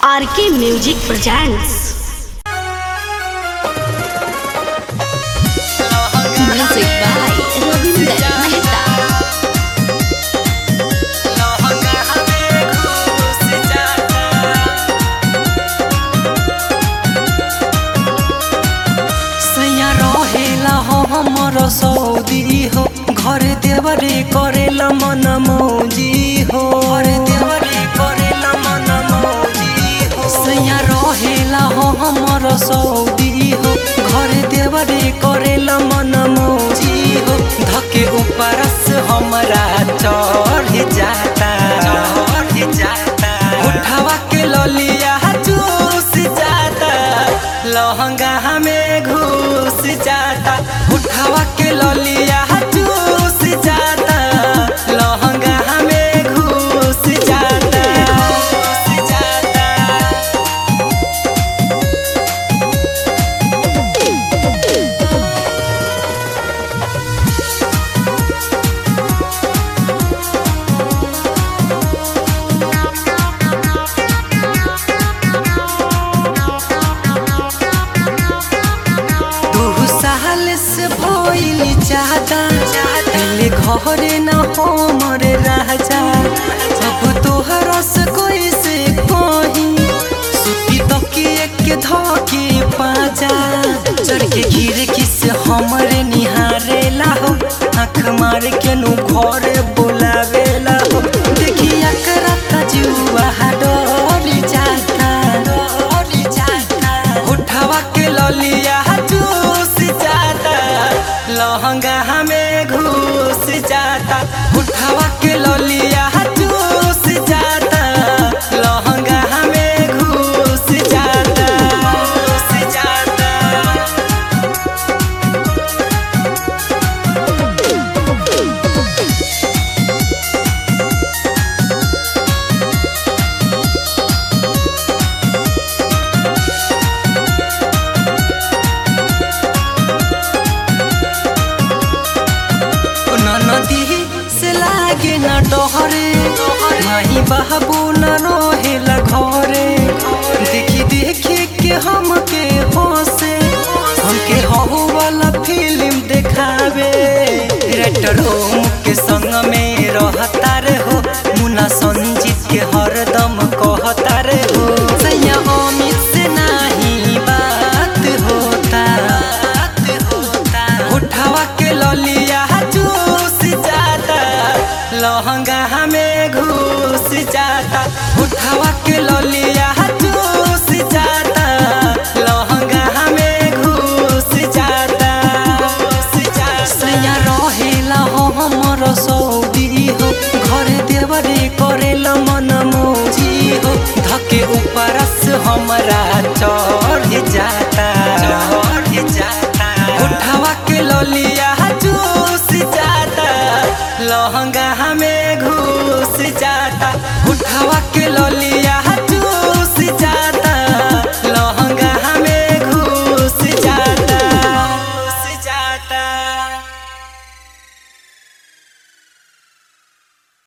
RK music presents Music by Ravinder Mehta. सैया रहेला हो हमर सौदी हो घर देवरे करेला मन मौजी हो घर देवरे करेला मन मौजी हो सैया रहेला हो हमर सौदी हो घर देवरे करेला मन मौजी हो धके ऊपर से हमरा चढ़ जाता चढ़ जाता उठावा के ललिया चूस जाता लहंगा हमें घुस जाता उठावा के ललिया चूस जाता लहंगा हमें घुस जाता घुस जाता दू साल से भइल चाहता दिल घरे न हमर राजा अब तोहरा से कोई से कही सुती तकिए के धके पाजा चढ़ के गिर किस हमरे निहारेला हो आँख मार के नु घर बुलावेला हो देखिया करता जुआ डर जाता डर जाता उठावा के ललिया चूस जाता लहंगा हमें घुस जाता उठावा के ललिया चूस जाता लहंगा हमें घुस जाता घुस जाता नदी से लागे न डहरे माही बाबू न रहेला घरे देखी देखी के हमके हंसे हमके हहु वाला फिल्म देखावे रेटर ओम के संग में रहता रे हो मुना संजीत के हरदम कहता रे हो सैया अमित से नाही बात होता बात होता उठावा के ललिया चूस जाता लहंगा हमें घुस जाता उठावा के ललिया चूस जाता लहंगा हमें घुस जाता घुस जाता सैया रहेला हो हमर सौदी हो घर देवरे करेला मन मौजी हो धके ऊपर से हमरा चढ़ जाता चढ़ जाता उठा